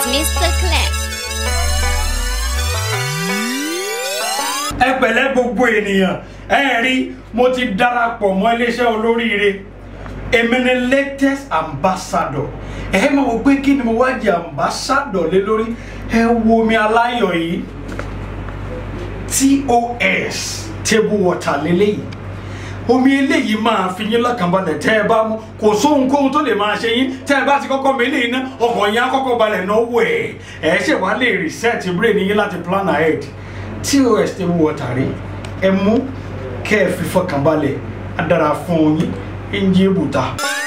Mr. Clef. ẹ pẹ̀lẹ́ gbogbo ènìyàn ẹ rí mo ti darapọ̀ mọ́ iléeṣẹ́ olóríire èmi ni latest ambassador ẹ máa wò pé kí ni mo wá jẹ ambassador lé lórí ẹ wo mi aláyọ̀ yìí tos table water lélẹ́yìí omi eléyìí máa fi yín lọ́kànbalẹ̀ tẹ́ ẹ bá mú kò sóhunkóhun tó lè máa ṣe yín tẹ́ ẹ bá ti kọ́kọ́ mi eléyìí ná ọkàn yín á kọ́kọ́ balẹ̀ náwó ẹ̀ ẹ̀ ṣe wá lè reset brain yín láti plan ahead tos table water rí ẹ mú kẹ́ ẹ fi fọkànbalẹ̀ á dára fún yín ẹ ń jẹ́ bùtà.